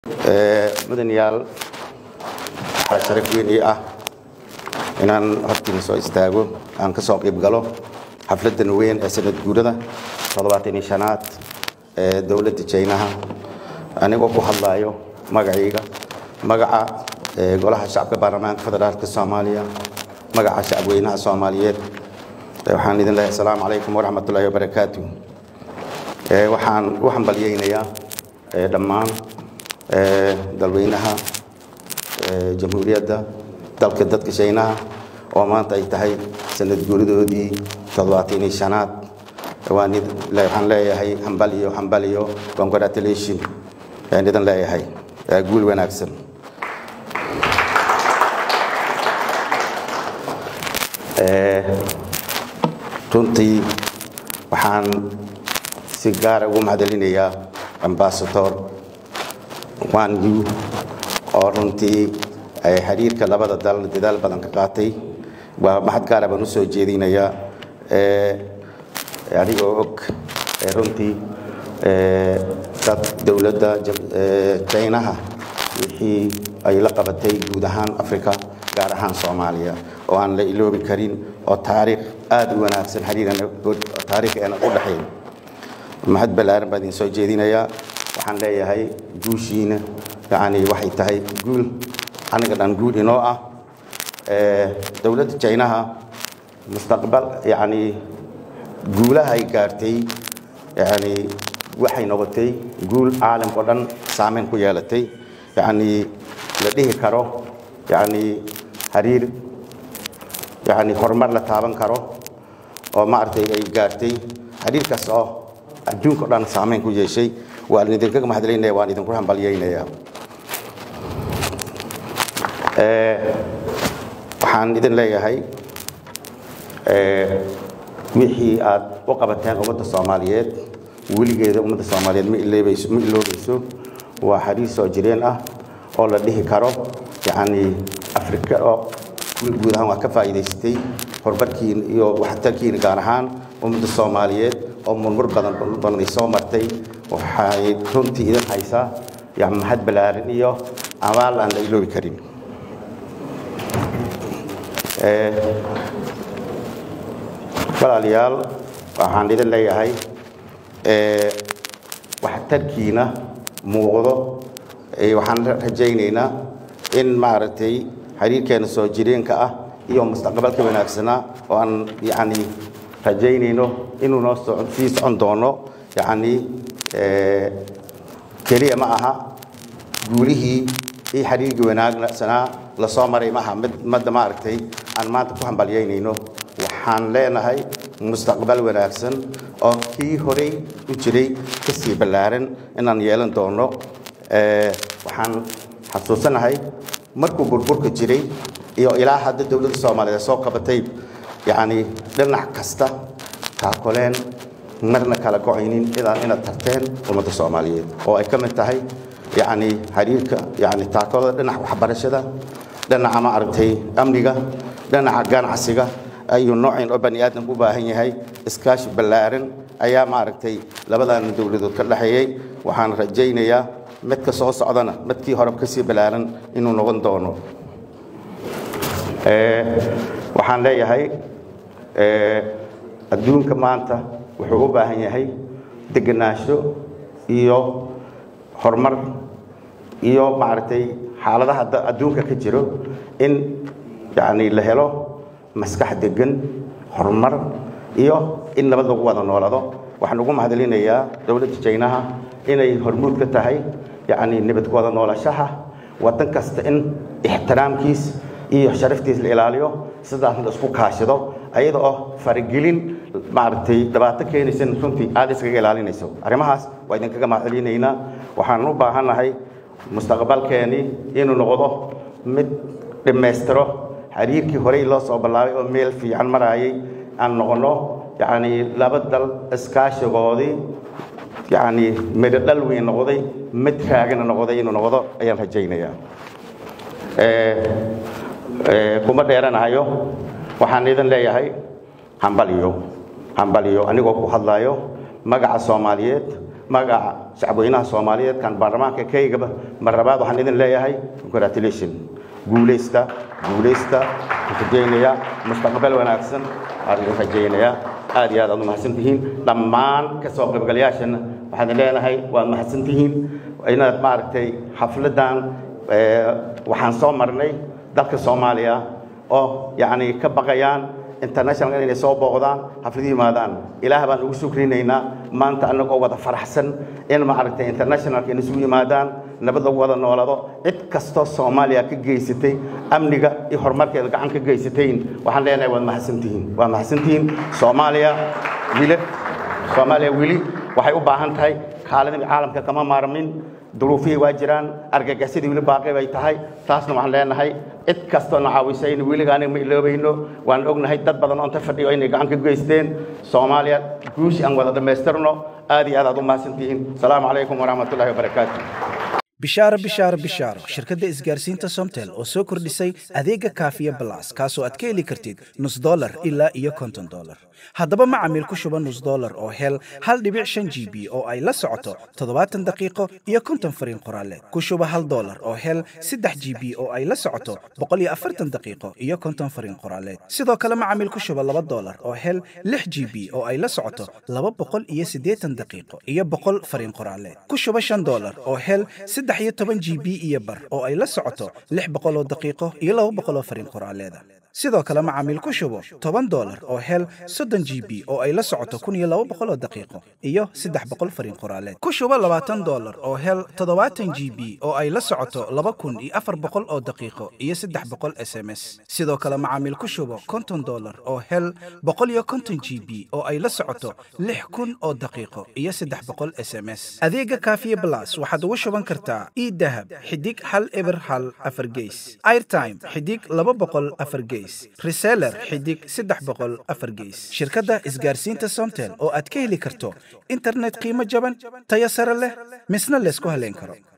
mudanayaal waxaa sharaf weyn ii ah inaan hortiina soo istaago aan ka soo qayb galo xafladan weyn ee sanad guurada toddobaatan iyo shanaad ee dowladda jaynaha anigoo ku hadlayo magacayga magaca golaha shacabka baarlamaanka federaalka soomaaliya magaca shacabweynaha soomaaliyeed waxaan idin leeyahay asalaamu calaykum waraxmatullaahi wabarakaatu waxaan u hambalyeynayaa dhammaan dalweynaha jamhuuriyadda dalka dadka shaynaha oo maanta ay tahay sanad guuridoodii toddobaatan iyo shanaad waxaan leeyahay hambaliyo hambaliyo congratulation ayaan idin leeyahay guul wanaagsan runtii waxaan si gaara ugu mahadcelinayaa ambasador wan yu oo runtii xiriirka labada dal dadaal badan ka qaatay waa mahad gaara baan u soo jeedinayaa anigoo og runtii dad dowladda jaynaha wixii ay la qabatay guud ahaan africa gaar ahaan soomaaliya oo aan la iloobi karin oo taariikh aada u wanaagsan taariikheena u dhexayn mahad ballaaran baan idin soo jeedinayaa waxaan leeyahay guushiina yani waxay tahay guul aniga dhan guul inoo ah dowladda jaynaha mustaqbal yani guulaha ay gaartay yani waxay noqotay guul caalamkao dhan saameyn ku yeelatay yani la dhihi karo yani xiriir yani horumar la taaban karo oo maaragtay ay gaartay xiriirkaas oo adduunka o dhan saameyn ku yeeshay waan idinkaga mahadcelinaya waan idinku hambalyeynaya waxaan idin leeyahay wixii aad u qabateen ummadda soomaaliyeed weligeeda ummadda soomaaliyeed ma iloobayso ma iloobayso waa xariis soo jireen ah oo la dhihi karo yacni afrika oo guud ahaan waa ka faa'iidaystay horumarkiina iyo waxtarkiina gaar ahaan ummadda soomaaliyeed oo murmur badan badan ay soo martay waxay runtii idin haysaa yani mahad ballaaran iyo abaal aan la iloobi karin walaalayaal waxaan idin leeyahay waxtarkiina muuqdo waxaan rajaynaynaa in maaragtay xiriirkeena soo jireenka ah iyo mustaqbalka wanaagsanaa oo aan yani rajaynayno inuu noo sii socon doono yani keliya ma aha guulihii iyo xiriirkii wanaagsanaa lasoo maray maaha mid madda maaragtay aan maanta ku hambalyaynayno waxaan leenahay mustaqbal wanaagsan oo kii horey u jiray kasii ballaaran inaan yeelan doono waxaan xasuusanahay markuu burburka jiray iyo ilaa hadda dowladda soomaaliyeed soo qabatay yacni dhinac kasta taakoleen marna kala go-aynin idaan inaad tarteen ummadda soomaaliyeed oo ay ka mid tahay yacni xiriirka yacni taakolada dhinaca waxbarashada dhinaca maaragtay amniga dhinaca ganacsiga ayuu noocin oo bani aadamku u baahan yahay iskaashi ballaaran ayaa maaragtay labadan dowladood ka dhexeeyey waxaan rajaynayaa midka soo socdana midkii hore kasii ballaaran inuu noqon doono waxaan leeyahay adduunka maanta wuxuu u baahan yahay degenaansho iyo horumar iyo maaragtay xaaladaha adduunka ka jiro in yani la helo maskax degan horumar iyo in nabad lagu wada noolado waxaan ugu mahadcelinayaa dowladda jaynaha inay hormuud ka tahay yani nabad ku wada noolashaha waddan kasta in ixtiraamkiis iyo sharaftiis la ilaaliyo sidaasna isku kaashado ayada oo faragelin maaragtay dhibaato keenaysan runtii aada iskaga ilaalinayso arrimahaas waa idinkaga mahadcelinaynaa waxaan u baahannahay mustaqbalkeeni inuu noqdo mid dhammaystiro xiriirkii horey loo soo bilaabay oo meel fiican maraayay aan noqono yacni laba dal iskaashigoodii yacni midho dhal weyn noqday mid raagana noqday inuu noqdo ayaan rajaynayaa kuma dheeranahayo waxaan idin leeyahay hambaliyo hambaliyo anigoo ku hadlayo magaca soomaaliyeed magaca shacabweynaha soomaaliyeed kan baarlamaanka keygaba mar labaad waxaan idin leeyahay congratulation guulaysta guulaysta rajaynaya mustaqbal wanaagsan aan idin rajaynayaa aad iyo aad aad u mahadsan tihiin dhammaan ka soo qaybgalayaashana waxaan idin leenahay waad mahadsan tihiin inaad maaragtay xafladan waxaan soo marnay dalka soomaaliya oo yacni ka baqayaan international inay soo booqdaan xafladu yimaadaan ilaah baan ugu shukrinaynaa maanta annagoo wada faraxsan in maaragtay internationalka in isugu yimaadaan nabad lagu wada noolado cid kastoo soomaaliya ka geysatay amniga iyo horumarkeeda gacan ka geysatayn waxaan leenahay waad mahadsantihiin waa mahadsantihiin soomaaliya wili soomaaliya weli waxay u baahan tahay kaaladii caalamka kama maarmin duruufihii waa jiraan argagaxyadii weli baaqi bay tahay taasna waxaan leenahay cid kastoo na caawisay in weliga aniga ma iloobayno waan ognahay dad badan oo inta fadhiyo inay gacan ka geysteen soomaaliya guushi aan wada dhammaystirno aad iyo aad aad u mahadsantihiin asalaamu calaykum waraxmatullahi wabarakaatu bishaaro bishaaro bishaaro shirkadda isgaarsiinta somtel oo soo kordhisay adeega kaafiya balas kaasoo aad ka heli kartid nus dolar ilaa iyo konton dolar haddaba macamiil ku shuba nus dolar oo hel hal dhibic shan g b oo ay la socoto toddobaatan daqiiqo iyo konton fariin qoraaleed ku shuba hal dolar oo hel saddex g b oo ay la socoto boqol iyo afartan daqiiqo iyo konton fariin qoraaleed sidoo kale macamiil ku shuba laba dolar oo hel lix g b oo ay la socoto laba boqol iyo siddeetan daqiiqo iyo boqol fariin qoraaleed ku shuba shan dolar oo hel saddex iyo toban g b iyo bar oo ay la socoto lix boqol oo daqiiqo iyo laba boqol oo fariin qoraaleeda sidoo kale macaamiil ku shubo toban dolar oo hel soddon g b oo ay la socoto kun iyo laba boqol oo daqiiqo iyo saddex boqol fariin qoraaleed ku shubo labaatan dolar oo hel toddobaatan g b oo ay la socoto laba kun iyo afar boqol oo daqiiqo iyo saddex boqol s m s sidoo kale macaamiil ku shubo konton dolar oo hel boqol iyo konton g b oo ay la socoto lix kun oo daqiiqo iyo saddex boqol s m s adeega kaafiye blas waxaad ugu shuban kartaa idahab xidig hal eber hal afar geys airtime xidig laba boqol afar geys reseller xidig saddex boqol afar geys shirkadda isgaarsiinta somtel oo aad ka heli karto internet qiimo jaban tayo sare leh misna laysku haleyn karo